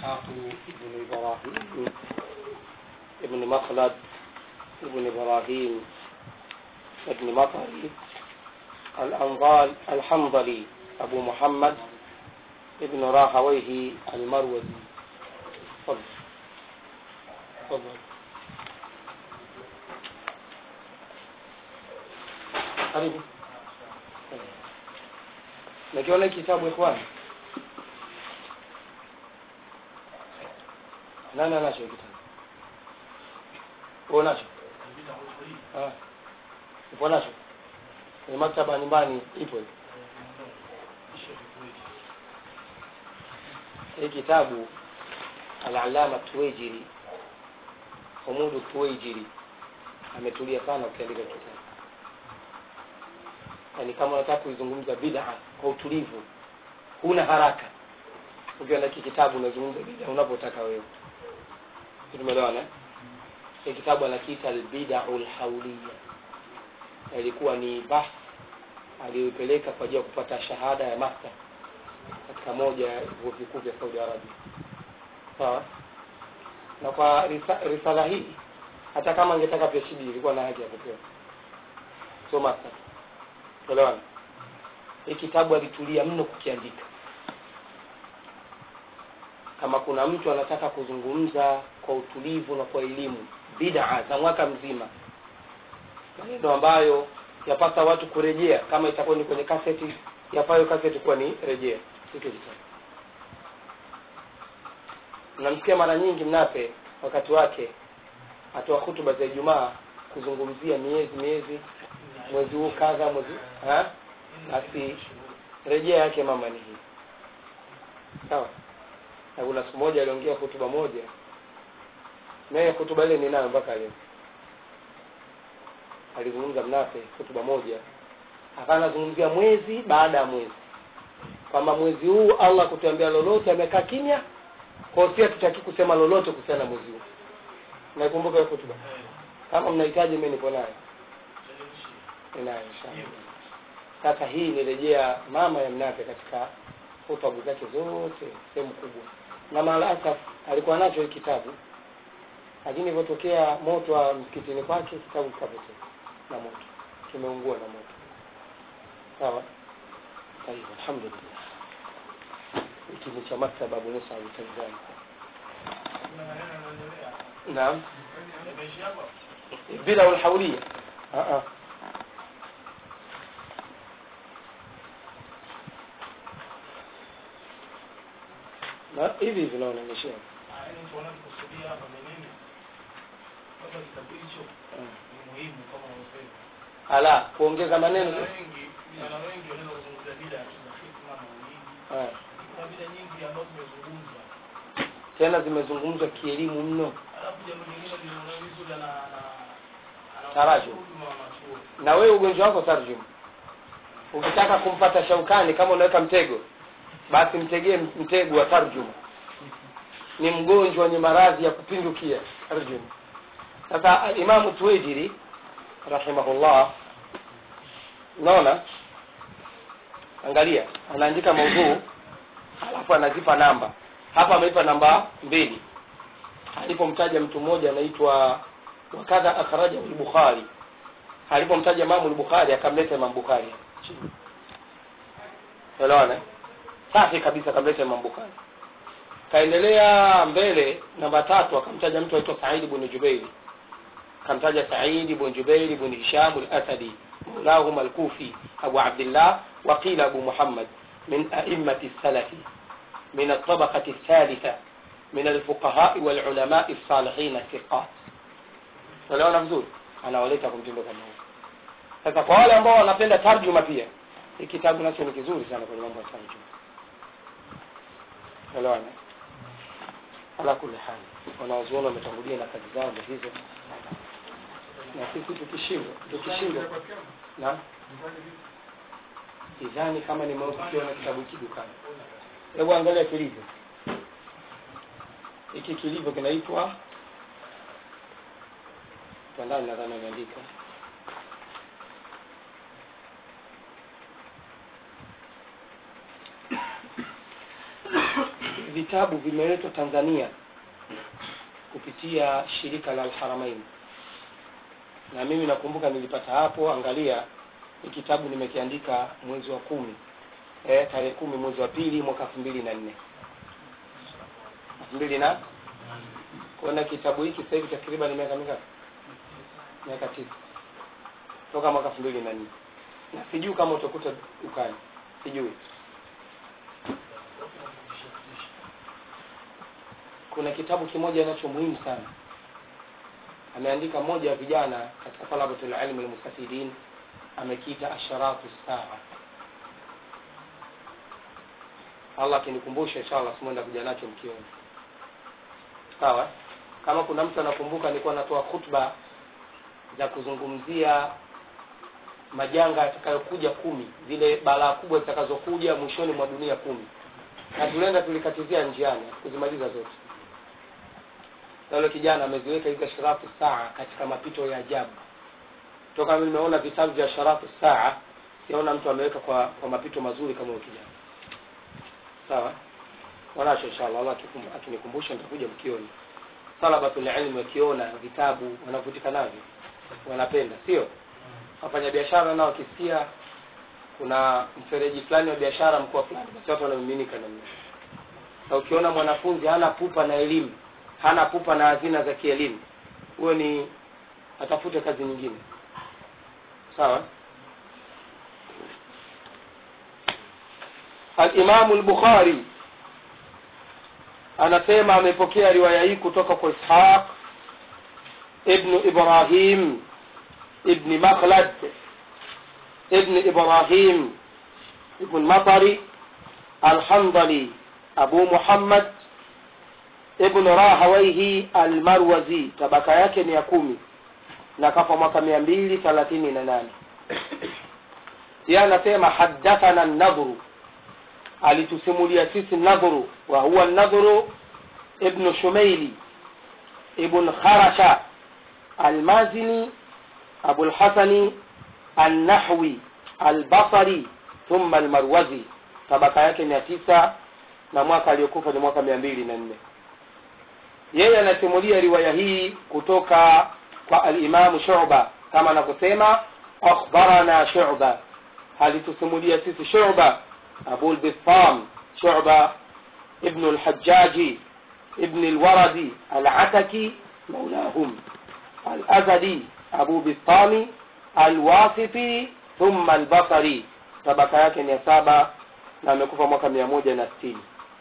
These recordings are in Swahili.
إسحاق بن إبراهيم ابن مخلد ابن إبراهيم ابن مطري الأنضال الحنظلي أبو محمد ابن راهويه المروزي تفضل تفضل karibu nakiona kitabu ikhwani nani anacho kitabu wewe unacho ah upo nacho kwenye maktaba nyumbani ipo hiyo hii kitabu al-allama tuwejiri humudu tuwejiri ametulia sana ukiandika kitabu yaani kama unataka kuizungumza bid'a kwa utulivu huna haraka ukiwa na kitabu unazungumza bid'a unapotaka wewe tumeelewana hii kitabu anakiita albid'u alhawliya ilikuwa ni bahth aliyoipeleka kwa ajili ya kupata shahada ya master katika moja ya vyuo vikuu vya Saudi Arabia sawa na kwa risa, risala hii hata kama angetaka PhD ilikuwa na haki ya kupewa sio master Elewana. Hii kitabu alitulia mno kukiandika. Kama kuna mtu anataka kuzungumza kwa utulivu na kwa elimu bid'a za mwaka mzima, maneno ambayo yapasa watu kurejea, kama itakuwa ni kwenye kaseti, yapayo kaseti kuwa ni rejea hiki kitabu. Namsikia mara nyingi Mnape wakati wake atoa hutuba za Ijumaa kuzungumzia miezi miezi mwezi huu kadha mwezi ha basi rejea yake mama ni hii sawa na kuna siku moja aliongea hotuba moja naye hotuba ile ninayo mpaka leo alizungumza mnape hotuba moja akawa anazungumzia mwezi baada ya mwezi kwamba mwezi huu allah kutuambia lolote amekaa kimya kwa si hatutaki kusema lolote kuhusiana na mwezi huu naikumbuka hiyo hotuba kama mnahitaji mimi nipo nayo ninayo inshallah sasa hii nirejea mama ya mnape katika hotubu zake zote sehemu kubwa na maalasaf alikuwa nacho hii kitabu lakini ilivyotokea moto wa msikitini kwake kitabu kikapotea na moto kimeungua na moto sawa طيب الحمد لله hiki ni cha maktaba Abu Musa al-Tanzani naam bila ulhaulia ah ah na hivi hivi naoneshea ala kuongeza maneno vijana wengi wanaweza kuzungumzia bila ya hikma maulidi Ah, kuna bila nyingi ambazo zimezungumzwa tena zimezungumzwa kielimu mno alafu jambo lingine linaona vizuri ana ana Tarajum. huduma wa machuo na wewe ugonjwa wako tarjum ukitaka kumpata shaukani kama unaweka mtego basi mtegee mtego wa tarjuma ni mgonjwa wenye maradhi ya kupindukia tarjuma sasa imamu tuwejiri rahimahullah unaona angalia anaandika maudhuu alafu anazipa namba hapa ameipa namba mbili alipomtaja mtu mmoja anaitwa wakadha akhrajahu al-bukhari alipomtaja Imam al-Bukhari akamleta Imam Bukhari chini. Unaona? Safi kabisa akamleta Imam Bukhari. Kaendelea mbele namba tatu akamtaja mtu aitwa Said ibn Jubair. Akamtaja Said ibn Jubair ibn Hisham al-Asadi مولاهم الكوفي أبو عبد الله وقيل أبو محمد من أئمة السلف من الطبقة الثالثة من الفقهاء والعلماء الصالحين الثقات unaona vizuri anaoleta kwa mtindo kama huu sasa kwa wale ambao wanapenda tarjuma pia hii kitabu nacho ni kizuri sana kwenye mambo ya tarjuma unaona ala kulli hali wanawazuoni wametangulia na kazi zao ndio hizo na sisi tukishindwa tukishindwa na sidhani kama nimeukiona kitabu hiki dukani hebu angalia kilivyo hiki kilivyo kinaitwa kwa ndani nadhani ameandika vitabu vimeletwa tanzania kupitia shirika la alharamain na mimi nakumbuka nilipata hapo angalia ni kitabu nimekiandika mwezi wa kumi eh, tarehe kumi mwezi wa pili mwaka elfu mbili na nne elfu mbili na kuona kitabu hiki sasa hivi takriban miaka mingapi miaka tisa toka mwaka elfu mbili na nne na sijui kama utakuta dukani sijui kuna kitabu kimoja nacho muhimu sana ameandika mmoja wa vijana katika talabatul ilmi almustafidin amekiita asharatu saa allah akinikumbusha inshallah simuenda kuja nacho mkioni sawa kama kuna mtu anakumbuka nilikuwa natoa khutba za kuzungumzia majanga yatakayokuja kumi zile balaa kubwa zitakazokuja mwishoni mwa dunia kumi na tulienda tulikatizia njiani kuzimaliza zote na yule kijana ameziweka hizo sharafu saa katika mapito ya ajabu toka mimi nimeona vitabu vya sharafu saa siona mtu ameweka kwa kwa mapito mazuri kama huyo kijana sawa wanacho inshallah allah akikum- akinikumbusha nitakuja mkioni talabatul ilmi wakiona vitabu wanavutika navyo wanapenda sio wafanya biashara nao wakisikia kuna mfereji fulani wa biashara mkoa fulani basi watu wanamiminika namna na ukiona mwanafunzi hana pupa na elimu hana pupa na hazina za kielimu huyo ni atafute kazi nyingine sawa alimamu lbukhari anasema amepokea riwaya hii kutoka kwa ishaq ibnu ibrahim ibni makhlad ibni ibrahim ibn matari alhandali abu muhammad ibn rahawaihi almarwazi tabaka yake ni ya kumi na kafa mwaka mia mbili thelathini na nane yeye anasema hadathana nadhru alitusimulia sisi nadhru wa huwa nadhru ibnu shumaili ibn kharasha almazini abulhasani annahwi albasari thumma almarwazi tabaka yake mia tisa na mwaka aliyokufa ni mwaka mia mbili na nne yeye anasimulia riwaya hii kutoka kwa alimamu shuba kama anavyosema akhbarana shuba alitusimulia sisi shuba abu lbistam shuba ibnu lhajaji ibni lwaradi alataki maulahum الأزدي أبو بسطامي الواسطي ثم البصري tabaka yake ni ya saba na amekufa mwaka mia moja na sitini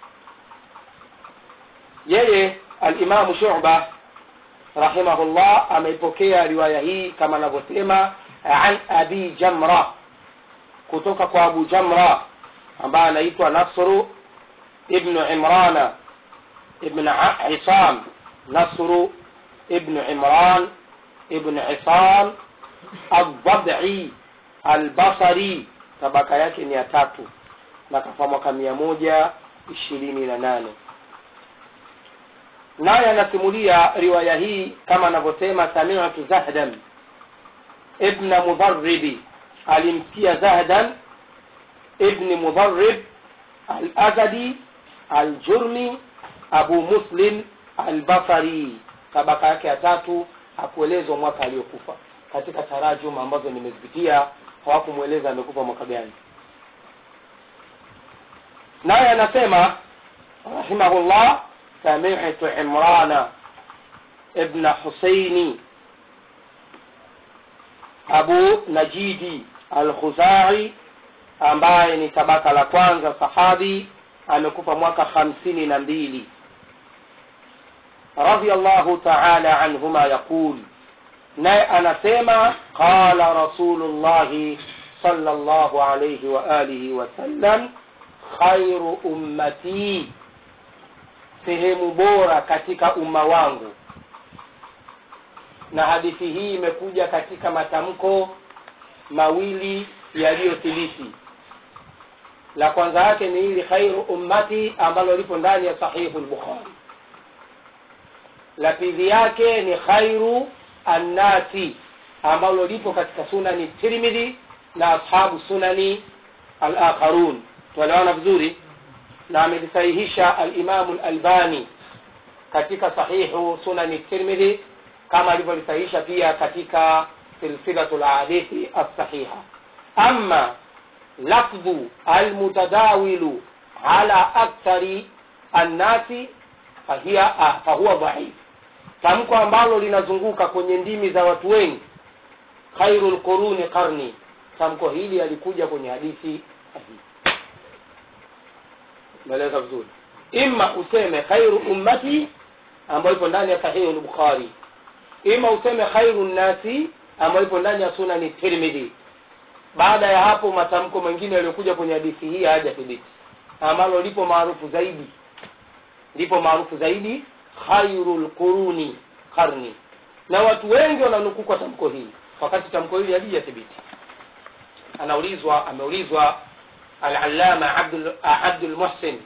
yeye alimamu shuba rahimahullah ameipokea riwaya hii kama anavyosema an abi jamra kutoka kwa abu jamra ambaye anaitwa nasru ibnu imrana ibn isam nasru ابن عمران ابن عصام الضبعي البصري tabaka yake ni ya tatu na kafa mwaka mia moja ishirini na nane naye anasimulia riwaya hii kama anavyosema samitu zahdan ibna mudharibi alimsikia zahdan ibni mudharib alazadi aljurmi abu muslim albasari tabaka yake ya tatu hakuelezwa mwaka aliyokufa katika tarajum ambazo nimezipitia hawakumweleza amekufa mwaka gani naye anasema rahimahullah samitu imrana ibna husaini abu najidi alkhuzai ambaye ni tabaka la kwanza sahabi amekufa mwaka hamsini na mbili رضي الله تعالى عنهما يقول naye anasema qala rasulullahi sallallahu alayhi wa alihi wasallam khairu ummati sehemu bora katika umma wangu na hadithi hii imekuja katika matamko mawili yaliyothibiti la kwanza yake ni hili khairu ummati ambalo lipo ndani ya sahihu lbukhari la pili yake ni khairu annasi ambalo lipo katika sunani tirmidhi na ashabu sunani alakharun tuelewana vizuri na amelisahihisha alimamu lalbani katika sahihu sunani tirmidhi kama alivyolisahihisha pia katika silsilatu lhadithi alsahiha ama lafdhu almutadawilu ala akthari annasi fahiya ah, fahuwa dhaif tamko ambalo linazunguka kwenye ndimi za watu wengi khairu lquruni qarni tamko hili alikuja kwenye hadithi sahihi umeeleza vizuri ima useme khairu ummati ambayo ipo ndani ya sahihi lbukhari ima useme khairu nnasi ambayo ipo ndani ya sunani tirmidhi baada ya hapo matamko mengine yaliyokuja kwenye hadithi hii hayajathibiti ambalo lipo maarufu zaidi lipo maarufu zaidi khairu lquruni qarni na watu wengi wananukuu kwa tamko hili wakati tamko hili halijathibiti anaulizwa ameulizwa alalama abdul, abdul muhsin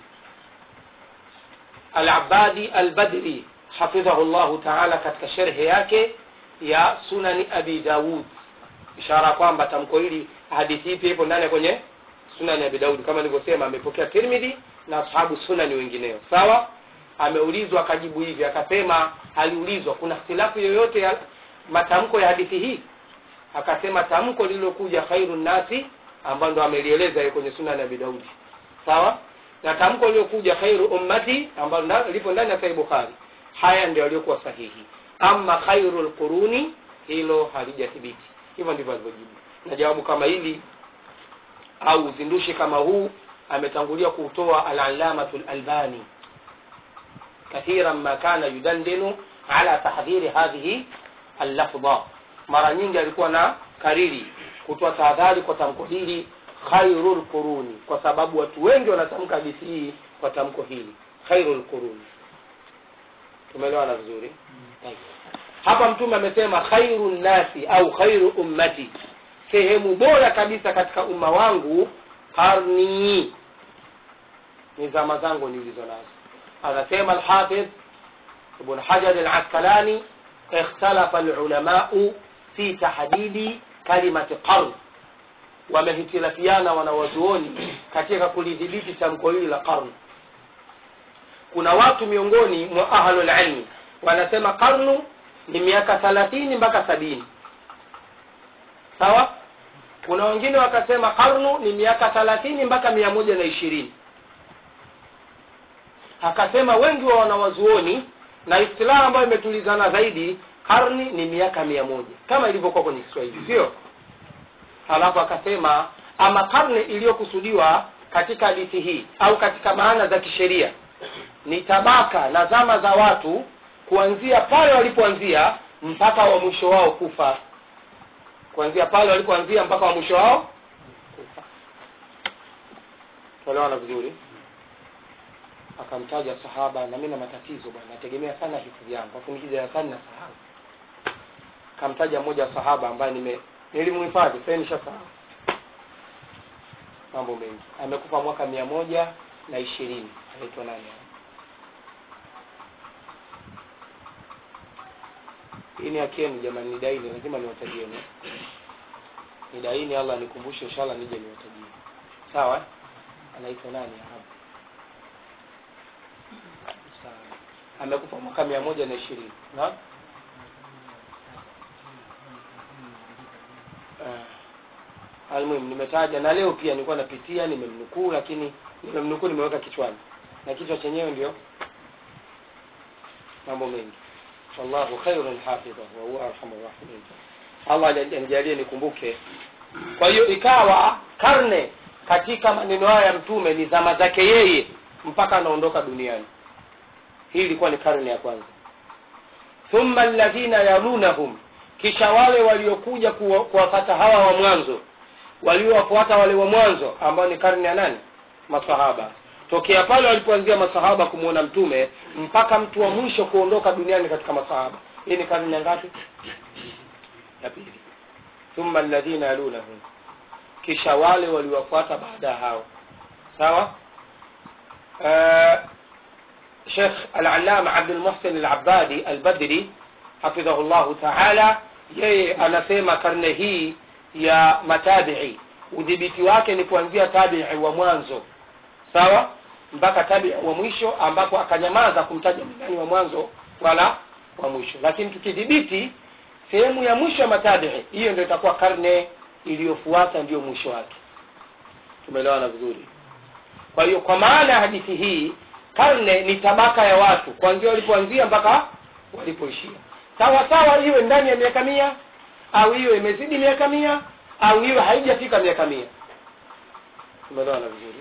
alabadi albadri hafidhahu llahu taala katika sherhe yake ya sunani abi daud ishara kwamba tamko hili hadithi hii pia ipo ndani kwenye sunani abi daudi kama nilivyosema amepokea tirmidhi na ashabu sunani wengineo sawa ameulizwa akajibu hivi akasema aliulizwa kuna htilafu yoyote ya matamko ya hadithi hii akasema tamko lililokuja khairu nnasi ambayo ndo amelieleza hiyo kwenye sunani abi daudi sawa na tamko lililokuja khairu ummati ambalo lipo ndani ya sahih bukhari haya ndio yaliyokuwa sahihi ama khairu lquruni hilo halijathibiti hivyo ndivyo alivyojibu na jawabu kama hili au uzindushi kama huu ametangulia kutoa alalamatu lalbani kathiran ma kana yudandinu ala tahdhiri hadhihi allafdha mara nyingi alikuwa na kariri kutoa tahadhari kwa tamko hili khairu lquruni kwa sababu watu wengi wanatamka hadithi hii kwa tamko hili khairu lquruni tumeelewana vizuri Tayeb. hapa mtume amesema khairu nnasi au khairu ummati sehemu bora kabisa katika umma wangu karni ni zama zangu nilizo nazo anasema alhafidh ibn hajar alaskalani ikhtalafa alulamau fi tahdidi kalimati qarn wamehitilafiana wanawazuoni katika kulidhibiti tamko hili la qarn kuna watu miongoni mwa ahlulilmi wanasema qarnu ni miaka thalathini mpaka sabini sawa kuna wengine wakasema karnu ni miaka thalathini mpaka mia moja na ishirini akasema wengi wa wanawazuoni na istilaha ambayo imetulizana zaidi karni ni miaka mia moja kama ilivyokuwa kwenye kiswahili sio halafu akasema ama karne iliyokusudiwa katika hadithi hii au katika maana za kisheria ni tabaka na zama za watu kuanzia pale walipoanzia mpaka wa mwisho wao kufa kuanzia pale walipoanzia mpaka wa mwisho wao kufa tuelewana vizuri akamtaja sahaba na mi na matatizo bwana nategemea sana hifadhi yangu afu nikija darasani na sahau akamtaja mmoja wa sahaba ambaye nime nilimhifadhi sasa nishasahau mambo mengi amekufa mwaka mia moja na ishirini anaitwa nani hii ni haki yenu jamani nidaini lazima niwatajieni nidaini allah nikumbushe inshallah nije niwatajie sawa anaitwa nani arabu sawa amekufa mwaka mia moja na ishirini na uh, almuhimu nimetaja na leo pia nilikuwa napitia nimemnukuu lakini nimemnukuu nimeweka kichwani na kichwa chenyewe ndio mambo mengi wallahu khairun hafidha wa huwa arhamur rahimin allah anijalie nikumbuke kwa hiyo ikawa karne katika maneno haya ya mtume ni zama zake yeye mpaka anaondoka duniani hii ilikuwa ni karne ya kwanza thumma alladhina yalunahum kisha wale waliokuja kuwafata hawa wa mwanzo waliowafuata wale wa mwanzo ambao ni karne ya nani masahaba tokea pale walipoanzia masahaba kumwona mtume mpaka mtu wa mwisho kuondoka duniani katika masahaba hii ni karne ya ngapi ya pili thumma alladhina yalunahum kisha wale waliwafuata baada ya hao sawa uh, shekh alalama abdulmuhsin alabadi albadri hafidhahu llahu taala yeye anasema karne hii ya matabii udhibiti wake ni kuanzia tabii wa mwanzo sawa mpaka tabi wa mwisho ambapo akanyamaza kumtaja ni nani wa mwanzo wala wa mwisho lakini tukidhibiti sehemu ya mwisho ya matabihi hiyo ndio itakuwa karne iliyofuata ndio mwisho wake tumeelewana vizuri kwa hiyo kwa maana ya hadithi hii karne ni tabaka ya watu kuanzia walipoanzia mpaka walipoishia sawa sawa iwe ndani ya miaka mia au iwe imezidi miaka mia au iwe haijafika miaka mia tumeelewana vizuri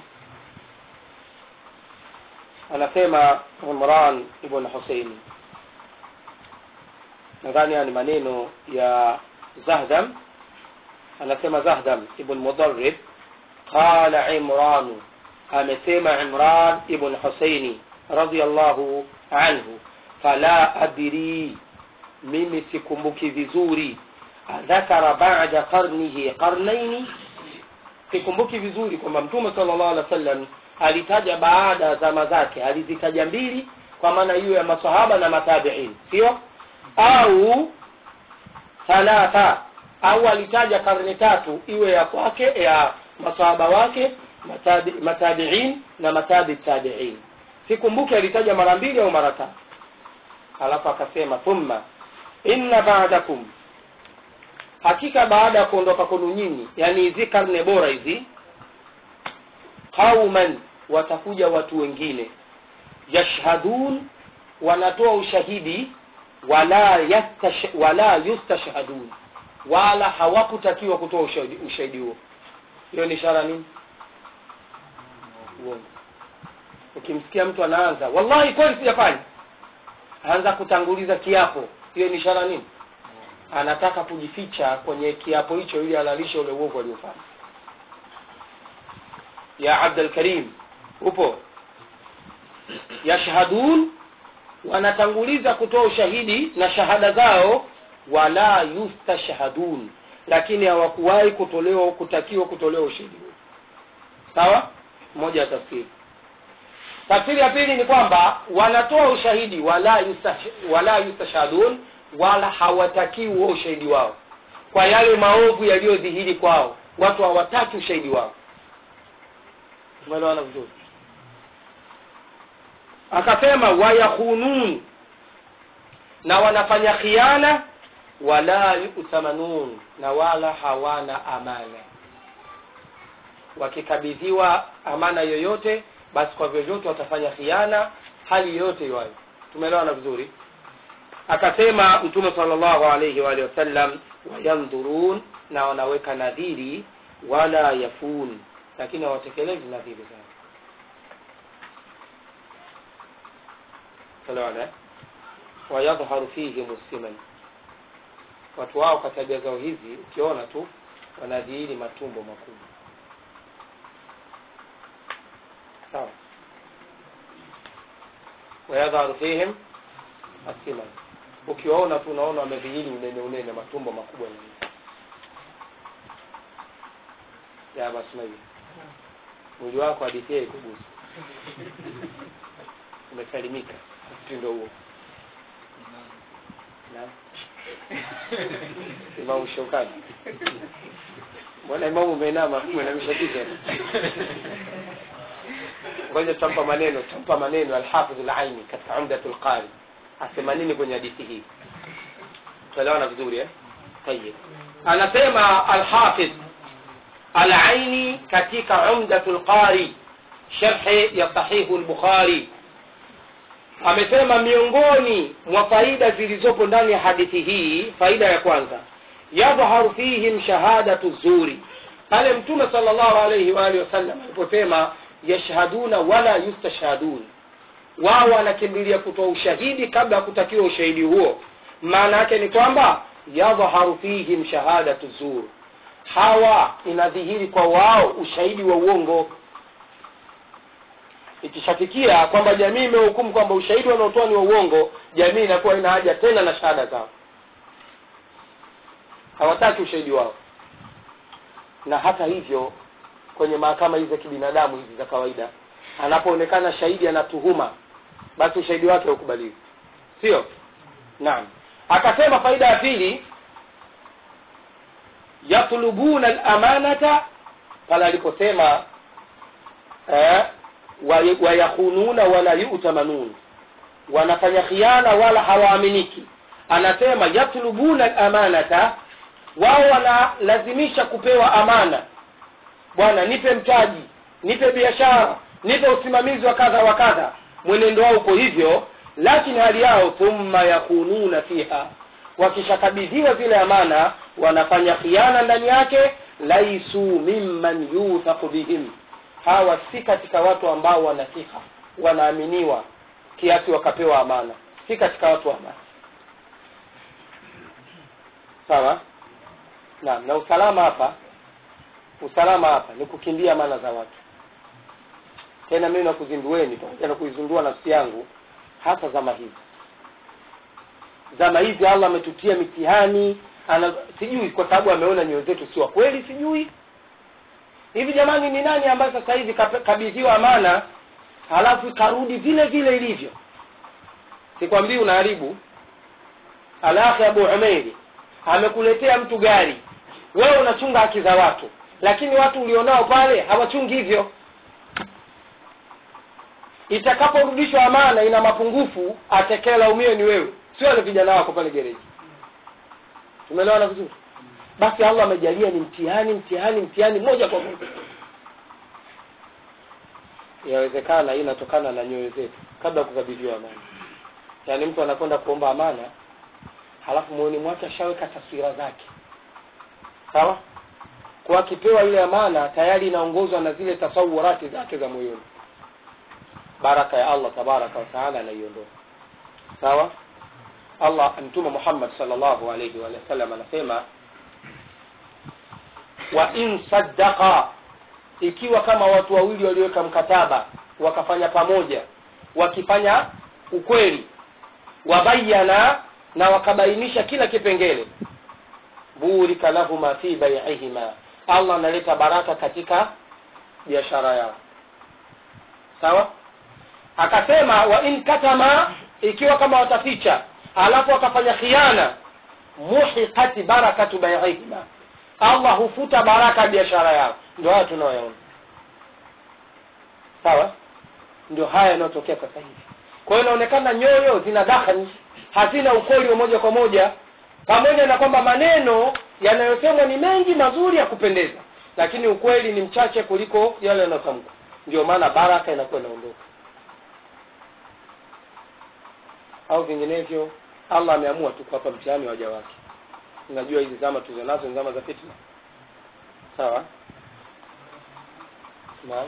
anasema imran ibn husein nadhani haya ni maneno ya zahdam anasema zahdam ibn mudarrib qala imranu amesema imran ibn huseini radiallahu anhu fala adri mimi sikumbuki vizuri dhakara bada qarnihi qarnaini sikumbuki vizuri kwamba mtume sala llahu alih wa sallam alitaja baada ya zama zake alizitaja mbili kwa maana hiyo ya masahaba na matabiin sio au thalatha au alitaja karne tatu iwe ya kwake ya masahaba wake matabi, matabiin na matabi tabiin sikumbuki alitaja mara mbili au mara tatu alafu akasema thumma inna ba'dakum hakika baada ya kuondoka kwenu nyinyi yani hizi karne bora hizi qauman watakuja watu wengine yashhadun wanatoa ushahidi wala yastash, wala yustashhadun wala hawakutakiwa kutoa ushahidi ushahidi huo hiyo ni ishara nini uongo ukimsikia mtu anaanza wallahi kweli sijafanya anza kutanguliza kiapo hiyo ni ishara nini anataka kujificha kwenye kiapo hicho ili alalishe ule uovu aliofanya ya abdul karim upo yashhadun wanatanguliza kutoa ushahidi na shahada zao wala yustashhadun lakini hawakuwahi kutolewa kutakiwa kutolewa ushahidi huo sawa moja ya tafsiri tafsiri ya pili ni kwamba wanatoa ushahidi wala yustash, wala yustashhadun wala hawatakiwi huo ushahidi wao kwa yale maovu yaliyodhihiri kwao watu hawataki ushahidi wao tumeelewana vizuri akasema wayakhunun na wanafanya khiana wala yutamanun na wala hawana amana wakikabidhiwa amana yoyote basi kwa vyovyote watafanya khiana hali yoyote iwayo tumeelewana vizuri akasema mtume salllahu alaihi waalihi wasallam wayandhurun na wanaweka nadhiri wala yafun lakini hawatekelezi nadhiri zao elewana wayadhharu fihim siman watu wao kwa tabia zao hizi ukiona tu wanadhihiri matumbo makubwa sawa wayadhharu fihim asiman ukiwaona tu unaona wamedhihiri unene unene matumbo makubwa na ya basi hivi mwili wako hadithi yake kugusa umesalimika mtindo huo naam imamu shaukani mbona imamu umeinama mwenamisha kichwa ngoja tutampa maneno tutampa maneno alhafidh alaini katika umdatu lqari asema nini kwenye hadithi hii tuelewana vizuri eh tayib anasema alhafidh alaini katika umdatu lqari sharhi ya sahihu lbukhari amesema miongoni mwa faida zilizopo ndani ya hadithi hii faida ya kwanza yadhharu fihim shahadatu zuri pale mtume sala llahu alaihi waalihi wasallam aliposema yashhaduna wala yustashhadun wao wanakimbilia kutoa ushahidi kabla ya kutakiwa ushahidi huo maana yake ni kwamba yadhharu fihim shahadatu zur hawa inadhihiri kwa wao ushahidi wa uongo ikishafikia kwamba jamii imehukumu kwamba ushahidi wanaotoa ni wa uongo jamii inakuwa ina haja tena na shahada zao hawataki ushahidi wao na hata hivyo kwenye mahakama hizi za kibinadamu hizi za kawaida anapoonekana shahidi anatuhuma basi ushahidi wake haukubaliwi sio naam akasema faida ya pili yatlubuna lamanata pale aliposema eh, wa- wayakhununa wala yutamanun wanafanya khiana wala hawaaminiki anasema yatlubuna lamanata wao wanalazimisha kupewa amana bwana nipe mtaji nipe biashara nipe usimamizi wa kadha wa kadha mwenendo wao uko hivyo lakini hali yao thumma yakununa fiha wakishakabidhiwa zile amana wanafanya khiana ndani yake laisu mimman yuthaqu bihim hawa si katika watu ambao wanasiha wanaaminiwa kiasi wakapewa amana si katika watu wa amana sawa naam na usalama hapa usalama hapa ni kukimbia amana za watu tena mimi nakuzindueni pamoja na kuizindua nafsi yangu hasa zama hizi zama hizi allah ametutia mitihani ana sijui kwa sababu ameona nyoyo zetu si wa kweli sijui hivi jamani ni nani ambaye sasa hivi kape- kabidhiwa amana halafu ikarudi vile vile ilivyo sikwambii unaharibu alakhi abu umeiri amekuletea mtu gari wewe unachunga haki za watu lakini watu ulionao pale hawachungi hivyo itakaporudishwa amana ina mapungufu atekelaumiwe ni wewe sio wale vijana wako pale gereji tumeelewana vizuri basi allah amejalia ni mtihani mtihani mtihani moja kwa moja inawezekana hii inatokana na nyoyo zetu kabla ya kukabidhiwa amana yaani mtu anakwenda kuomba amana halafu moyoni mwake ashaweka taswira zake sawa kwa akipewa ile amana tayari inaongozwa na zile tasawurati zake za moyoni baraka ya allah tabaraka wataala anaiondoa sawa allah mtume muhammad salllahu alaihi wa sallam anasema wa in saddaqa ikiwa kama watu wawili waliweka mkataba wakafanya pamoja wakifanya ukweli wabayana na wakabainisha kila kipengele burika lahuma fi baiihima allah analeta baraka katika biashara yao sawa akasema wa in katama ikiwa kama wataficha alafu wakafanya khiana muhiqati barakatu baiihima allah hufuta baraka ya biashara yao ndio haya tunayoyaona sawa ndio haya yanayotokea sasa hivi kwa hiyo inaonekana nyoyo zina dakhani hazina ukweli wa moja kwa moja pamoja na kwamba maneno yanayosemwa ni mengi mazuri ya kupendeza lakini ukweli ni mchache kuliko yale yanayotamkwa ndio maana baraka inakuwa inaondoka au vinginevyo allah ameamua tu kuwapa mtihani waja wake unajua hizi zama tulizo nazo ni zama za fitna sawa naam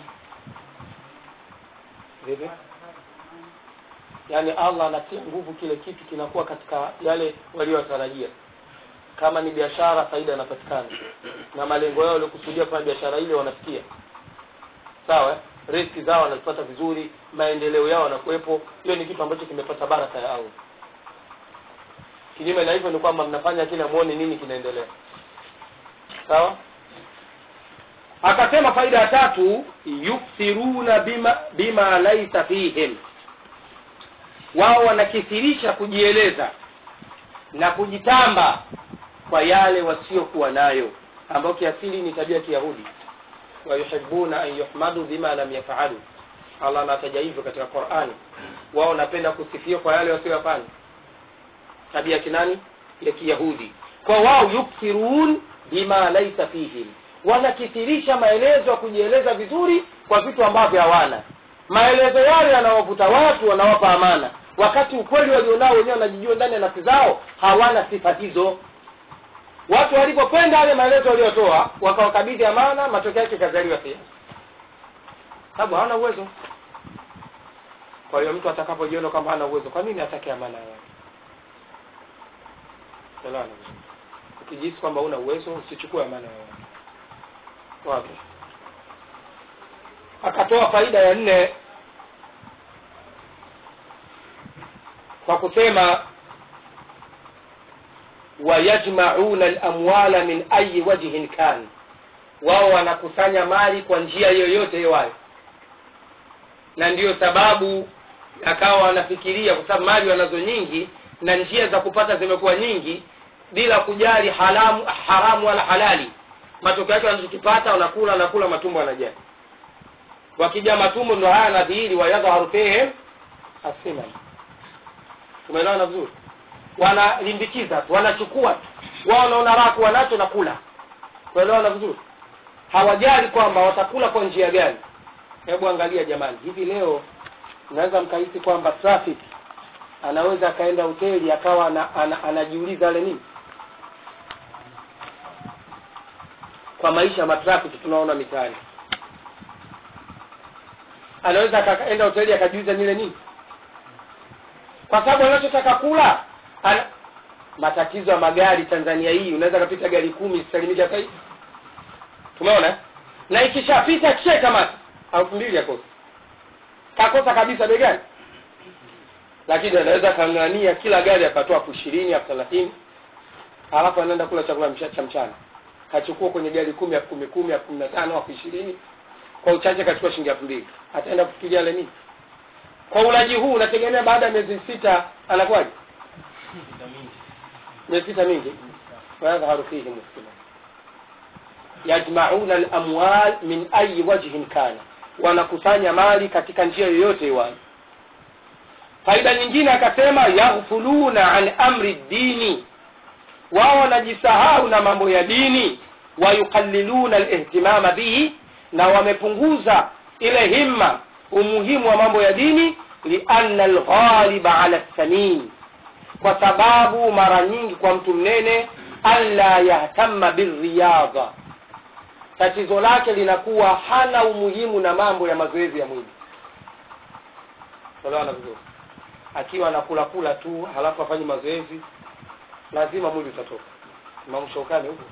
vipi yaani allah anatia nguvu kile kitu kinakuwa katika yale waliotarajia kama ni biashara faida inapatikana na malengo yao waliokusudia kufanya biashara ile wanafikia sawa eh? riski zao wanazipata vizuri maendeleo yao yanakuwepo hiyo ni kitu ambacho kimepata baraka ya allah kinyume na hivyo ni kwamba mnafanya kila muone nini kinaendelea sawa akasema faida ya tatu yukthiruna bima, bima laisa fihim wao wanakithirisha kujieleza na kujitamba kwa yale wasiokuwa nayo ambayo kiasili ni tabia ya kiyahudi wayuhibuna an yuhmadu bima lam yafalu allah anataja hivyo katika qurani wao wanapenda kusifiwa kwa yale wasioyafanya tabia kinani ya kiyahudi kwa wao yukthirun bima laisa fihim wanakithirisha maelezo ya kujieleza vizuri kwa vitu ambavyo hawana maelezo yale yanawavuta watu wanawapa amana wakati ukweli walionao wenyewe wanajijua ndani ya nafsi zao hawana sifa hizo watu walipokwenda yale maelezo waliotoa wakawakabidhi amana matokeo yake ikazaliwa siasa sababu hawana uwezo kwa hiyo mtu atakapojiona kwamba hana uwezo kwa nini atake amana yao Elewana vizuri. ukijisi kwamba una uwezo usichukue amana yao wapi akatoa faida ya nne kwa kusema wayajmauna lamwala min ayi wajhin kan wao wanakusanya mali kwa njia yoyote iwayo na ndiyo sababu akawa wanafikiria kwa sababu mali wanazo nyingi na njia za kupata zimekuwa nyingi bila kujali haramu, haramu wala halali matokeo yake wanachokipata wanakula wanakula matumbo yanajaa wakija matumbo ndo haya nadhihiri wayadhaharu fihim asinan tumeelewana vizuri wanalimbikiza tu wanachukua tu wao wanaona raha kuwa nacho na kula tuelewana vizuri hawajali kwamba watakula kwa njia gani hebu angalia jamani hivi leo unaweza mkahisi kwamba traffic anaweza akaenda hoteli akawa ana, ana, anajiuliza ale nini kwa maisha ya matrafiki tunaona mitaani anaweza akaenda hoteli akajiuliza nile nini kwa sababu anachotaka kula ana... matatizo ya magari tanzania hii unaweza kapita gari kumi sisalimiki hata hii tumeona eh? na ikishapita kisha kamata elfu mbili yakosa kakosa kabisa bei gani lakini anaweza kang'ania kila gari akatoa elfu ishirini elfu thelathini alafu anaenda kula chakula mcha- cha mchana kachukua kwenye gari kumi elfu kumi kumi elfu kumi na tano elfu ishirini kwa uchache kachukua shilingi elfu mbili ataenda kufikiria ale nini kwa ulaji huu unategemea baada ya miezi sita anakuwaje miezi sita mingi wayadhaharu fihi muslimun yajmauna alamwal min ayi wajhin kana wanakusanya mali katika njia yoyote iwayo faida nyingine akasema yaghfuluna an amri dini wao wanajisahau na mambo ya dini wayuqalliluna alihtimama bihi na wamepunguza ile himma umuhimu wa mambo ya dini lianna alghaliba ala lsamin kwa sababu mara nyingi kwa mtu mnene alla yahtama birriyadha tatizo lake linakuwa hana umuhimu na mambo ya mazoezi ya mwili elewana vizuri akiwa anakula kula tu halafu afanye mazoezi lazima mwili utatoka imamu shaukani huko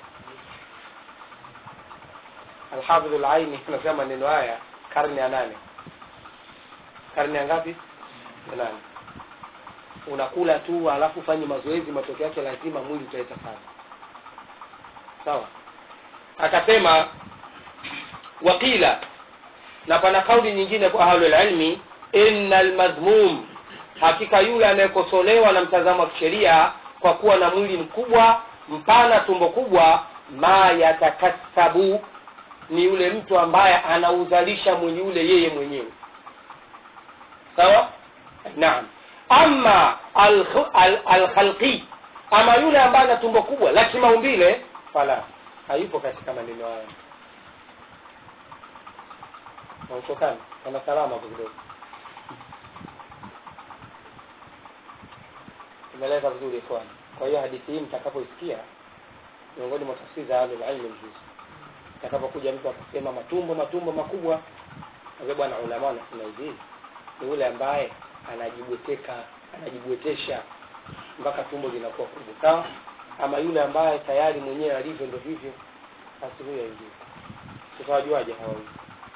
alhafidhu laini anasema maneno haya karne ya nane karne ya ngapi ya nane unakula tu halafu ufanye mazoezi matokeo yake lazima mwili utaleta sana sawa akasema waqila na pana kauli nyingine kwa ahlulilmi inna lmadhmum hakika yule anayekosolewa na mtazamo wa kisheria kwa kuwa na mwili mkubwa mpana tumbo kubwa ma yatakassabu ni yule mtu ambaye anauzalisha mwili ule yeye mwenyewe sawa naam ama alkhalqi al, al alkhalqi, ama yule ambaye ana tumbo kubwa la kimaumbile fala hayupo katika maneno haya nautokana ana salama hapo kidogo tumeleza vizuri ikhwan kwa hiyo hadithi hii mtakapoisikia miongoni mwa tafsiri za ahlulilmi mjuzi atakapokuja mtu akasema matumbo matumbo makubwa awe bwana ulama wanasema hivi ni yule ambaye anajibweteka anajibwetesha mpaka tumbo linakuwa kubwa sawa ama yule ambaye tayari mwenyewe alivyo ndo hivyo basi huyo aingie tutawajuaje hawa wawili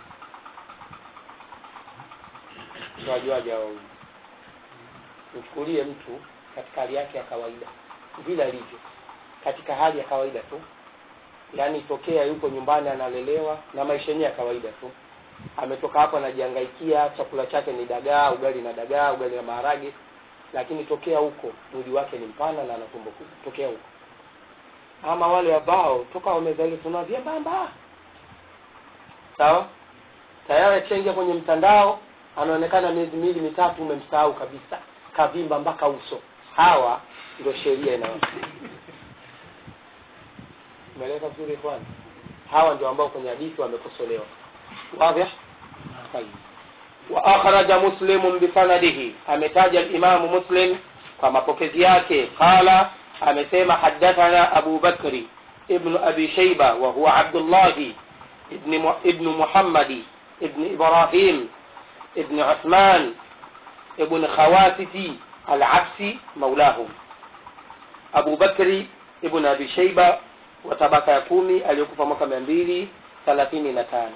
tutawajuaje hawa wawili mchukulie mtu katika hali yake ya kawaida vile alivyo katika hali ya kawaida tu yaani tokea yuko nyumbani analelewa na maisha yenyewe ya kawaida tu ametoka hapo anajihangaikia chakula chake ni dagaa ugali na dagaa ugali na maharage lakini tokea huko mwili wake ni mpana na ana tumbo kubwa tokea huko ama wale ambao toka wamezaliwa tuna vyembamba sawa tayari akishaingia kwenye mtandao anaonekana miezi miwili mitatu umemsahau kabisa kavimba mpaka uso hawa ndio sheria ina umeeleka vizuri kwanza hawa ndio ambao kwenye hadithi wamekosolewa واضح طيب وأخرج مسلم بسنده أمتاج الإمام مسلم كما بوكزياك قال أمسيما حدثنا أبو بكر ابن أبي شيبة وهو عبد الله ابن ابن محمد ابن إبراهيم ابن عثمان ابن خواتتي العبسي مولاهم أبو بكر ابن أبي شيبة وتبقى يكومي اليكوفا mwaka mia mbili thelathini na tano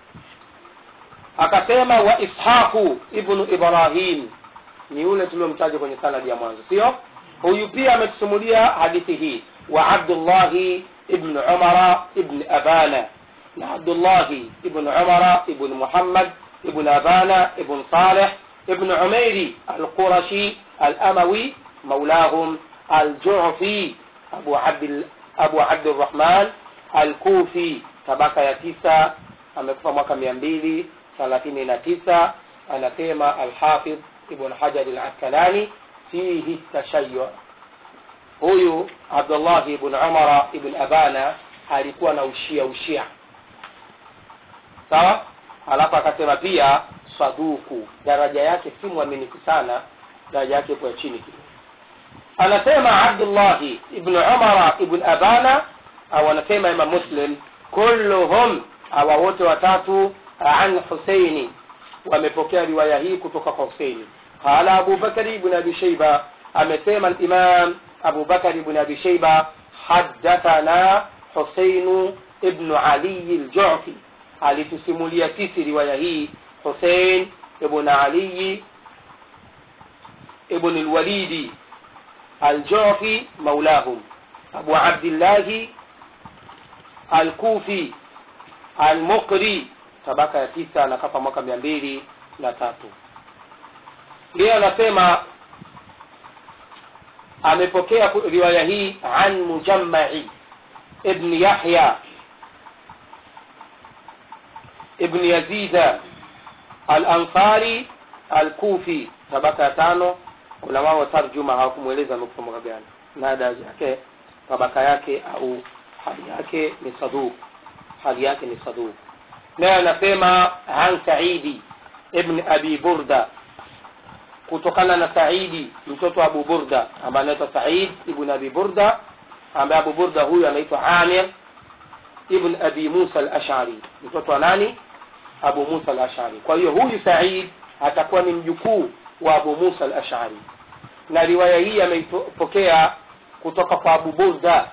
akasema wa ishaqu ibnu ibrahim ni yule tuliomtaja kwenye sanadi ya mwanzo sio huyu pia ametusimulia hadithi hii wa abdullahi ibnu umara ibn abana na abdullahi ibnu umara ibn muhammad ibn abana ibn saleh ibn umairi alqurashi alamawi maulahum aljufi abu abd abu abdurrahman alkufi tabaka ya tisa amekufa mwaka mia mbili thelathini na tisa anasema alhafidh ibn hajar al-askalani fihi tashayu huyu abdullah ibn umara ibn abana alikuwa na ushia ushia sawa alafu akasema pia saduku daraja yake si mwaminifu sana daraja yake ipo ya chini kidogo anasema abdullahi ibn umara ibn abana au anasema imam muslim kulluhum hawa wote watatu an huseini wamepokea riwaya hii kutoka kwa huseini qala abu bakari ibn abi sheiba amesema imam abu bakari ibn abi sheiba haddathana huseinu ibnu ali ljufi alitusimulia sisi riwaya hii husein ibn ali ibn lwalidi الجعفي مولاهم أبو عبد الله الكوفي المقري tabaka ya tisa anakafa mwaka mia mbili na tatu yeye anasema amepokea riwaya hii an mujammai ibn yahya ibn yazida alansari alkufi tabaka ya tano ulama wa tarjuma hawakumweleza amekufa mwaka gani na daraja yake tabaka yake au hali yake ni saduq hali yake ni saduq naye anasema an saidi ibn abi burda kutokana na saidi mtoto wa abu burda ambaye anaitwa said ibn abi burda ambaye abu burda huyu anaitwa amir ibn abi musa al-ash'ari mtoto wa nani abu musa al-ash'ari kwa hiyo huyu said atakuwa ni mjukuu wa abu musa al-ash'ari na riwaya hii ameipokea kutoka kwa abu burda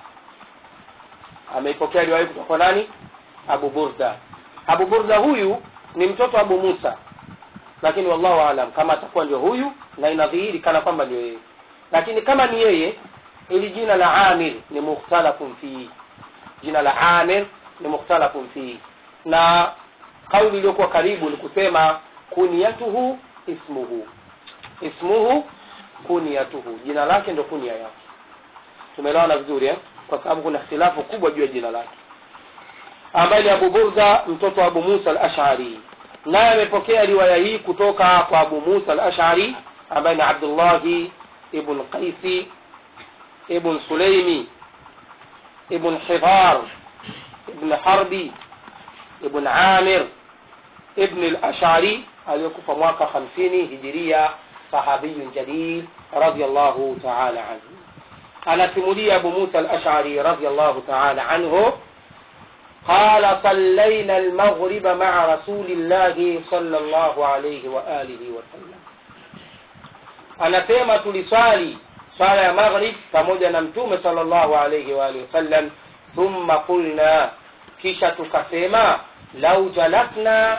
ameipokea riwaya hii kutoka kwa nani abu burda abu burda huyu ni mtoto wa abu musa lakini wallahu alam kama atakuwa ndio huyu na inadhihiri kana kwamba ndio yeye lakini kama ni yeye ili jina la amir ni mukhtalafun fihi jina la amir ni mukhtalafun fihi na kauli iliyokuwa karibu ni kusema kuniyatuhu ismuhu ismuhu kuniyatuhu jina lake ndo kunia yake tumeelewana vizuri eh? kwa sababu kuna ikhtilafu kubwa juu ya jina lake ambaye ni abu burda mtoto wa abu musa al-ash'ari naye amepokea riwaya hii kutoka kwa abu musa al-ash'ari ambaye ni abdullahi ibn qaisi ibn sulaimi ibn hidar ibn harbi ibn amir ibn al-ash'ari aliyekufa mwaka 50 hijiria sahabiyun jalil radiyallahu ta'ala anhu anasimulia abu musa al-ash'ari radiyallahu ta'ala anhu قال صلينا المغرب مع رسول الله صلى الله عليه وآله وسلم anasema tuliswali swala ya maghrib pamoja na mtume sallallahu alayhi wa alihi wasallam thumma qulna kisha tukasema lau jalasna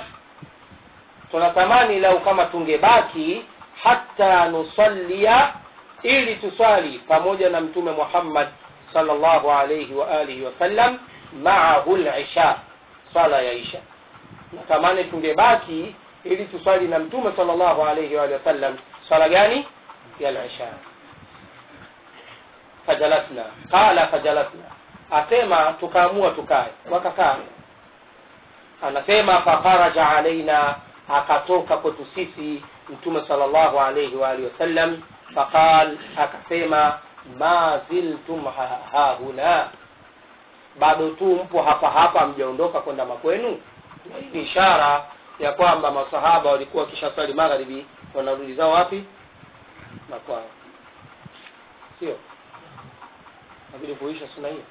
tunatamani lau kama tungebaki hatta nusallia ili tuswali pamoja na mtume muhammad sallallahu alayhi wa alihi wasallam maahu lisha swala ya isha natamani tungebaki ili tuswali na mtume sallallahu alayhi wa sallam swala gani ya lisha fajalasna qala fajalasna asema tukaamua tukae wakakaa anasema fakharaja alaina akatoka kwetu sisi mtume sallallahu alayhi wa alihi wasallam faqal akasema ma ziltum hahuna bado tu mpo hapa hapa mjaondoka kwenda makwenu hii ni ishara ya kwamba masahaba walikuwa wakishaswali magharibi wanarudi zao wapi makwao sio nabidi kuisha suna hiyo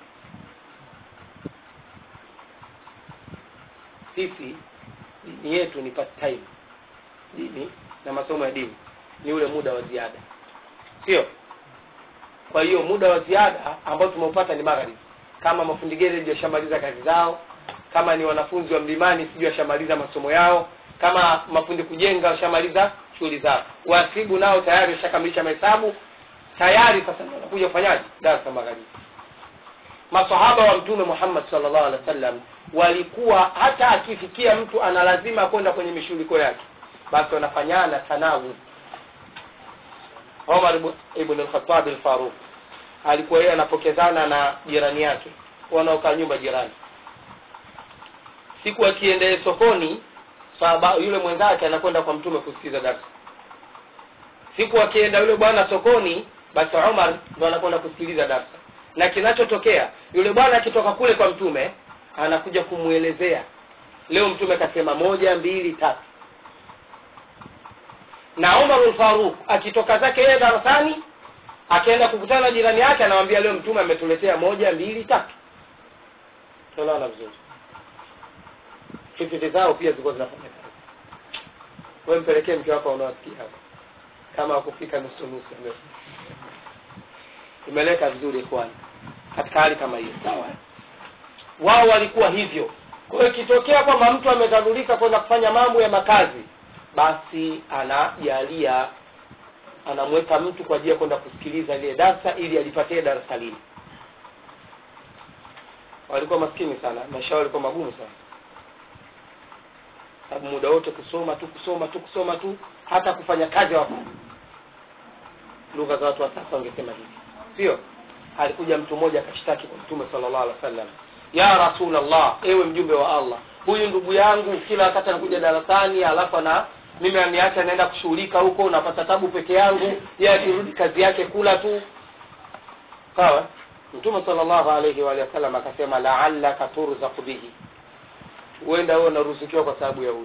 sisi dini yetu ni part time dini na masomo ya dini ni ule muda wa ziada sio kwa hiyo muda wa ziada ambao tumeupata ni magharibi kama mafundi gereji washamaliza kazi zao kama ni wanafunzi wa mlimani sijui washamaliza masomo yao kama mafundi kujenga washamaliza shughuli zao wasibu nao tayari washakamilisha mahesabu tayari sasa wanakuja kufanyaje darasa magharibi masahaba wa mtume muhammad sallallahu alaihi wasallam walikuwa hata akifikia mtu ana lazima kwenda kwenye mishughuliko yake basi wanafanyana tanawu Omar ibn al-Khattab al-Faruq alikuwa yeye anapokezana na jirani yake wanaokaa nyumba jirani siku akiendee sokoni sahaba yule mwenzake anakwenda kwa mtume kusikiza darsa siku akienda yule bwana sokoni basi umar ndo anakwenda kusikiliza darsa na kinachotokea yule bwana akitoka kule kwa mtume anakuja kumwelezea leo mtume kasema moja mbili tatu na umar faruk akitoka zake yeye darasani akienda kukutana na jirani yake anamwambia leo mtume ametuletea moja mbili tatu tunaona vizuri hifidhi zao pia zilikuwa zinafanya kazi we mpelekee mke wako unaosikia hapa kama akufika nusu nusu imeleka vizuri kwani katika hali kama hiyo sawa wao walikuwa hivyo kwa hiyo ikitokea kwamba mtu amedhalulika kwenda kufanya mambo ya makazi basi anajalia anamweka mtu kwa ajili ya kwenda kusikiliza ile darsa ili alipatie darasa lile walikuwa maskini sana maisha yao walikuwa magumu sana sababu muda wote kusoma tu kusoma tu kusoma tu hata kufanya kazi hawafanyi lugha za watu wa sasa wangesema hivi sio alikuja mtu mmoja akashtaki kwa mtume sallallahu alaihi wasallam ya rasulallah ewe mjumbe wa allah huyu ndugu yangu kila wakati anakuja darasani alafu ana mimi aniacha naenda kushughulika huko napata tabu peke yangu yeye akirudi kazi yake kula tu sawa mtume sallallahu alaihi wa alihi wasallam akasema laallaka turzaqu bihi huenda wewe unaruzukiwa kwa sababu ya huyu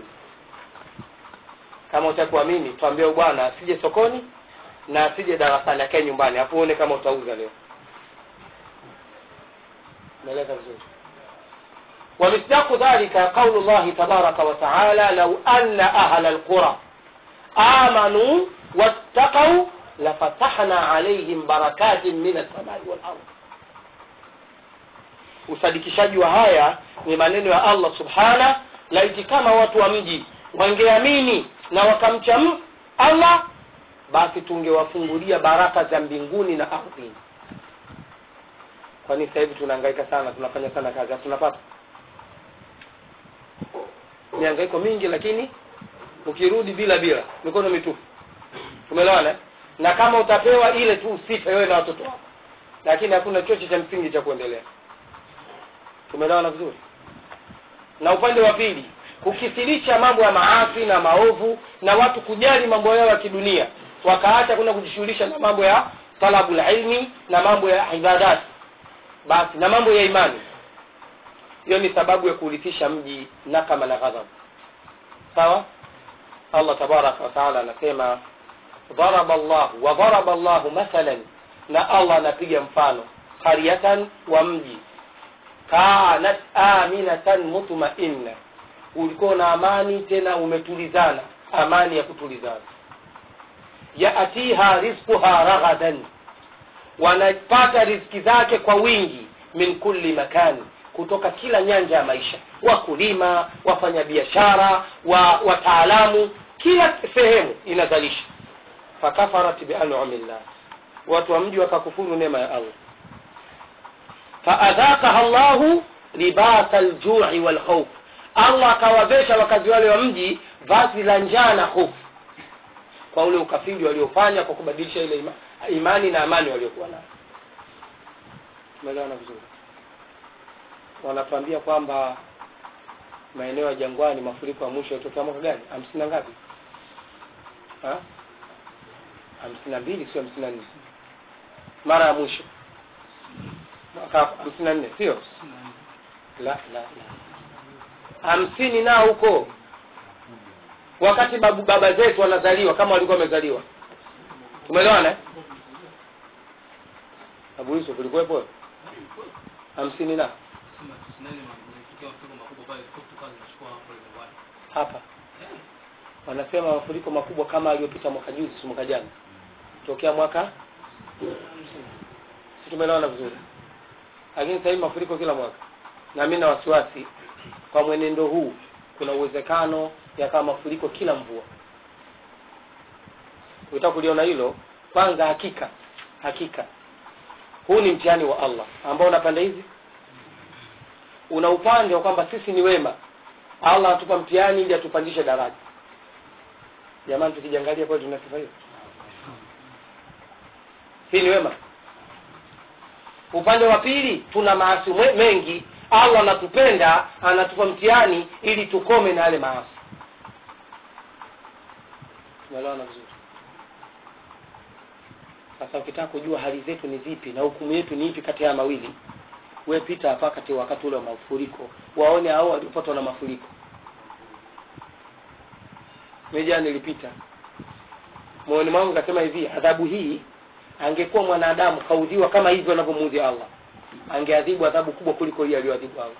kama utakuamini tuambie bwana asije sokoni na asije darasani akae nyumbani hapo uone kama utauza leo naeleza vizuri ومصداق ذلك قول الله تبارك وتعالى لو أن أهل القرى آمنوا واتقوا لفتحنا عليهم بركات من السماء والأرض usadikishaji wa haya ni maneno ya allah subhana laiti kama watu wa mji wangeamini na wakamcha allah basi tungewafungulia baraka za mbinguni na ardhini kwani sasa hivi tunahangaika sana tunafanya sana kazi hatunapata mihangaiko mingi lakini ukirudi bila bila mikono mitupu tumeelewana na kama utapewa ile tu usite wewe na watoto wako lakini hakuna chochote cha msingi cha kuendelea tumeelewana vizuri na upande wa pili kukithirisha mambo ya maasi na maovu na watu kujali mambo yao ya kidunia wakaacha kwenda kujishughulisha na mambo ya talabul ilmi na mambo ya ibadati basi na mambo ya imani hiyo ni sababu ya kuurithisha mji nakama na ghadhab sawa allah tabaraka wataala anasema daraba llahu wa daraba llahu mathalan na allah anapiga mfano qaryatan wa mji kanat aminatan mutmainna ulikuwa na amani tena umetulizana amani ya kutulizana yatiha rizquha raghadan wanapata riziki zake kwa wingi min kulli makani kutoka kila nyanja ya maisha wakulima wafanyabiashara wa wataalamu kila sehemu inazalisha fakafarat bianumillah watu wa mji wakakufuru neema ya allah faadhakaha llahu libasa ljui walkhauf allah akawavesha wakazi wale wa mji vazi la njaa na hofu kwa ule ukafiri waliofanya kwa kubadilisha ile ima, imani na amani waliokuwa nayo tumeelewana vizuri wanatuambia kwamba maeneo ya jangwani mafuriko ya mwisho yalitokea mwaka gani hamsini na ngapi Ha? hamsini na mbili sio hamsini na nne mara ya mwisho mwaka hamsini na nne sio la la la hamsini nao huko wakati babu baba zetu wanazaliwa kama walikuwa wamezaliwa tumeelewana eh? abu yusuf ulikuwepo hamsini na hapa wanasema mafuriko makubwa kama aliyopita mwaka juzi si mwaka jana tokea mwaka si tumeelewana vizuri lakini sasa hivi mafuriko kila mwaka na mi na wasiwasi kwa mwenendo huu kuna uwezekano yakawa mafuriko kila mvua ukitaka kuliona hilo kwanza hakika hakika huu ni mtihani wa allah ambao una pande hizi una upande wa kwamba sisi ni wema allah atupa mtihani ili atupandishe daraja jamani tukijangalia kweli tuna sifa hiyo hii ni wema upande wa pili tuna maasi mengi allah anatupenda anatupa mtihani ili tukome na yale maasi umeelewana vizuri sasa ukitaka kujua hali zetu ni zipi na hukumu yetu ni ipi kati ya haya mawili we pita hapa kati wakati ule wa mafuriko waone hao waliopatwa na mafuriko meja nilipita moyoni mwangu kasema hivi adhabu hii angekuwa mwanadamu kaudhiwa kama hivyo anavyomuudhi allah angeadhibu adhabu kubwa kuliko hii aliyoadhibu allah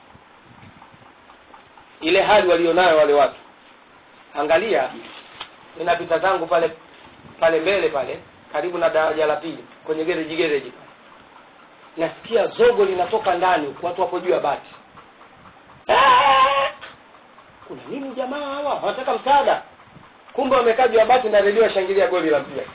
ile hali walionayo wale watu angalia ninapita zangu pale pale mbele pale karibu na daraja la pili kwenye gereji gereji pale nasikia zogo linatoka ndani huku watu wapo juu ya bati Ah! kuna nini jamaa hawa wanataka msaada kumbe wamekaa juu ya bati na redio washangilia goli la mpira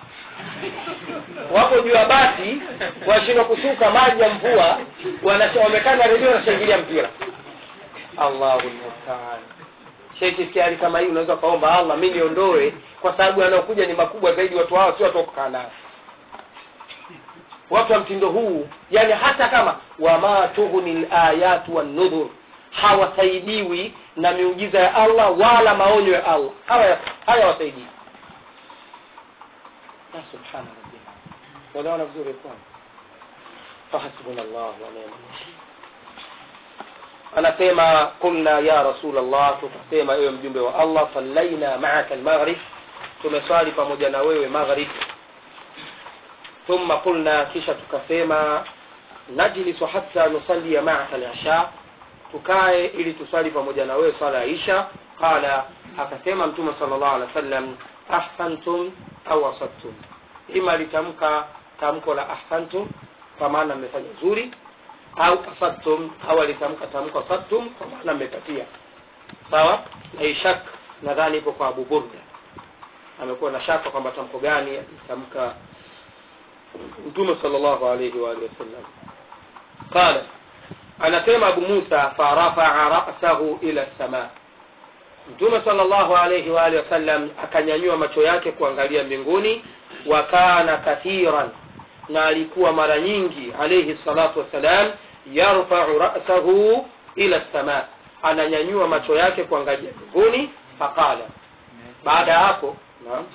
wapo juu ya bati washindwa kusuka maji ya mvua wanasha- wamekaa na redio wanashangilia mpira allahu mustaan sheki sikia hali kama hii unaweza ukaomba allah mi niondoe kwa sababu yanayokuja ni makubwa zaidi watu hawa sio watu wa kukaa nao watu wa mtindo huu yani hata kama wama tughni layatu wannudhur hawasaidiwi na miujiza ya allah wala maonyo ya allah hawa hayawasaidii ya subhana rabbina wanaona vizuri kwana fahasbuna llah wa ni'mal wakil anasema qulna ya rasul allah tukasema ewe mjumbe wa allah sallaina maaka almaghrib tumeswali pamoja na wewe maghrib thumma qulna kisha tukasema najlisu hatta nusallia maaka lisha tukae ili tuswali pamoja na wewe swala ya isha qala akasema mtume sala llahu alehi wa sallam ahsantum au asabtum ima litamka tamko la ahsantum kwa maana mmefanya zuri au asabtum au alitamka tamko asabtum kwa maana mmepatia sawa na hii shak nadhani ipo kwa abu burda amekuwa na shaka kwamba tamko gani alitamka mtume sallallahu alayhi wa alihi wasallam qala anasema abu musa farafaa rasahu ila samaa mtume sallallahu alayhi wa alihi wasallam akanyanyua macho yake kuangalia mbinguni wa kana kathiran na alikuwa mara nyingi alayhi salatu wassalam yarfau rasahu ila samaa ananyanyua macho yake kuangalia mbinguni faqala baada ya hapo naam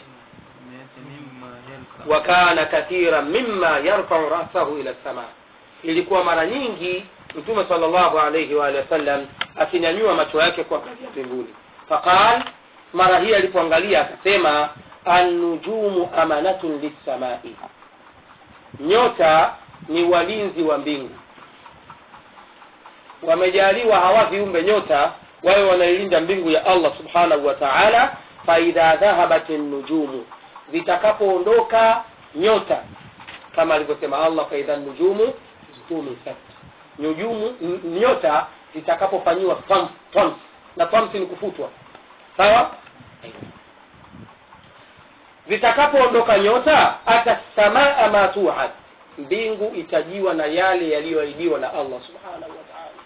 wa kana kathira mima yarfau rasahu ila sama ilikuwa mara nyingi mtume sallallahu alayhi wa alihi wasallam akinyanyua macho yake kuangalia mbinguni faqal mara hii alipoangalia akasema annujumu amanatun lissamai nyota ni walinzi wa mbingu wamejaliwa hawa viumbe nyota wawe wanailinda mbingu ya allah subhanahu wa taala faidha dhahabat nujumu zitakapoondoka nyota kama alivyosema allah faidha nujumu tumisat nujumu n- nyota zitakapofanyiwa twams twams na twams ni kufutwa sawa zitakapoondoka nyota ata samaa ma tuad mbingu itajiwa na yale yaliyoahidiwa na allah subhanahu wa taala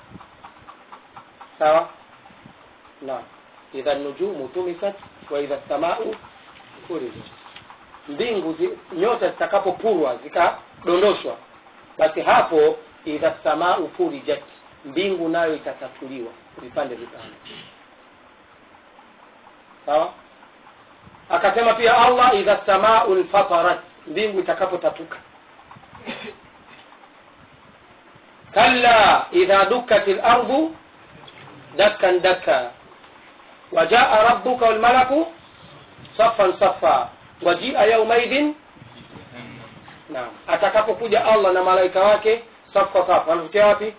sawa naam idha nujumu tumisat wa idha samau furijat mbingu zi, nyota zitakapopurwa zikadondoshwa basi hapo idha samau furijat mbingu nayo itatatuliwa vipande vipande sawa akasema pia allah idha samau lfatarat mbingu itakapotatuka kalla idha dukkat lardu dakkan dakka wajaa rabbuka walmalaku safan safa wajia yaumaidhin naam atakapokuja allah na malaika wake safa safa anatokea wapi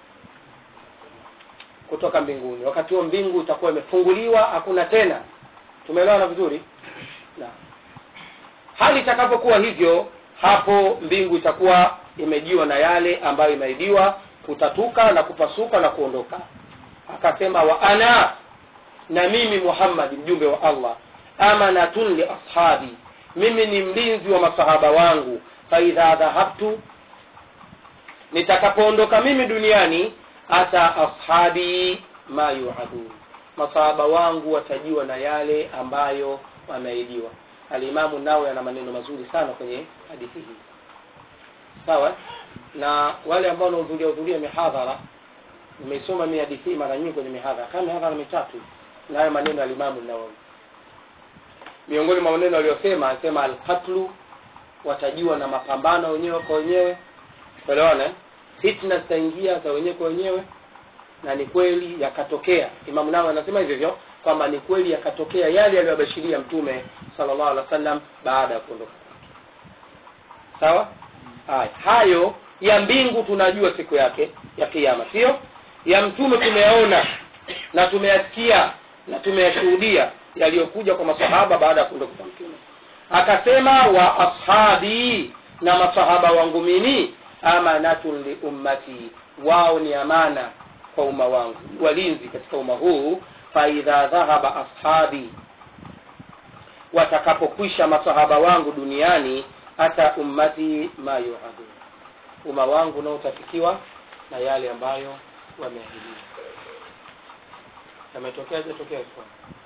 kutoka mbinguni wakati huo mbingu itakuwa imefunguliwa hakuna tena tumeelewana vizuri naam hali itakapokuwa hivyo hapo mbingu itakuwa imejiwa na yale ambayo imeidiwa kutatuka na kupasuka na kuondoka akasema wa ana na mimi muhammadi mjumbe wa allah amanatun li ashabi mimi ni mlinzi wa masahaba wangu faidha dhahabtu nitakapoondoka mimi duniani ata ashabi ma yuadun masahaba wangu watajiwa na yale ambayo wameahidiwa alimamu nawe ana maneno mazuri sana kwenye hadithi hii sawa na wale ambao wanahudhuria hudhuria mihadhara nimeisoma mi hadithi hii mara nyingi kwenye mihadhara kama mihadhara mitatu nayo maneno ya alimamu nawawi miongoni mwa maneno aliyosema anasema alqatlu watajua na mapambano wenyewe kwa wenyewe elewana eh? fitna zitaingia za wenyewe kwa wenyewe na ni kweli yakatokea imamu nao anasema hivyo hivyo kwamba ni kweli yakatokea yale aliyobashiria mtume sallallahu alaihi wasallam baada ya kuondoka kwake sawa haya hayo ya mbingu tunajua siku yake ya kiama sio ya mtume tumeyaona na tumeyasikia na tumeyashuhudia yaliyokuja kwa masahaba baada ya kuondoka kwa mtume akasema wa ashabi na masahaba wangu mimi amanatun li ummati wao ni amana kwa umma wangu walinzi katika umma huu faidha dhahaba ashabi watakapokwisha masahaba wangu duniani hata ummati ma yuadun umma wangu nao utafikiwa na yale ambayo wameahidiwa yametokea hajatokea ikhwan?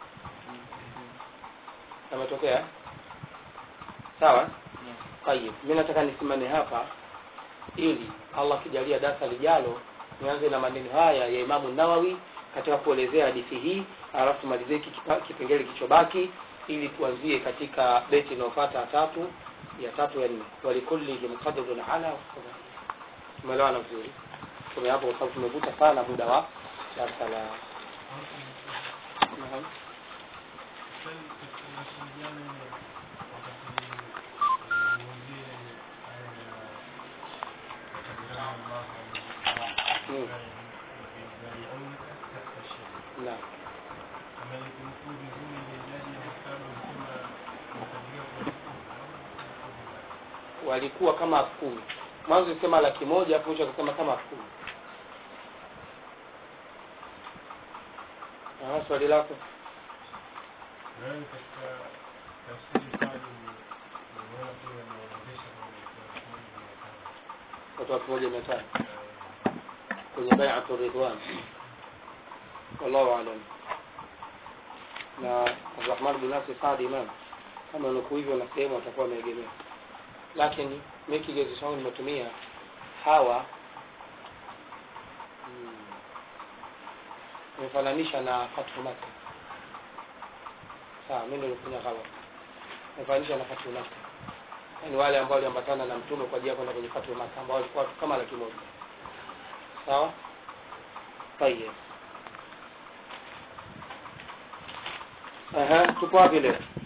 yametokea sawa tayib mi nataka nisimame hapa ili allah akijalia darasa lijalo nianze na maneno haya ya imamu nawawi katika kuelezea hadithi hii alafu tumalizie hiki kipa- kipengele kichobaki ili tuanzie katika beti inayofuata ya tatu ya tatu ya nne walikullihim qadrun ala wasabaa tumeelewana vizuri tume hapo kwa sababu tumevuta sana muda wa darasa la Naam. Naam. walikuwa kama elfu kumi mwanzo isema laki moja hapo mwisho akasema kama elfu kumi Aha, swali lako watu elfu moja mia tano kwenye baiatu ridwan wallahu alam na abdurahman bin nasir saadi imam kama nuku hivyo na sehemu atakuwa ameegemea lakini mi kigezo changu nimetumia hawa mm, nimefananisha na fathu maka sawa mi ndo nilifanya ghalat nimefananisha na fathu maka yaani wale ambao waliambatana na mtume kwa ajili ya kwenda kwenye fathu maka ambao walikuwa watu kama laki moja sawa tayeb aha tupo wapi leo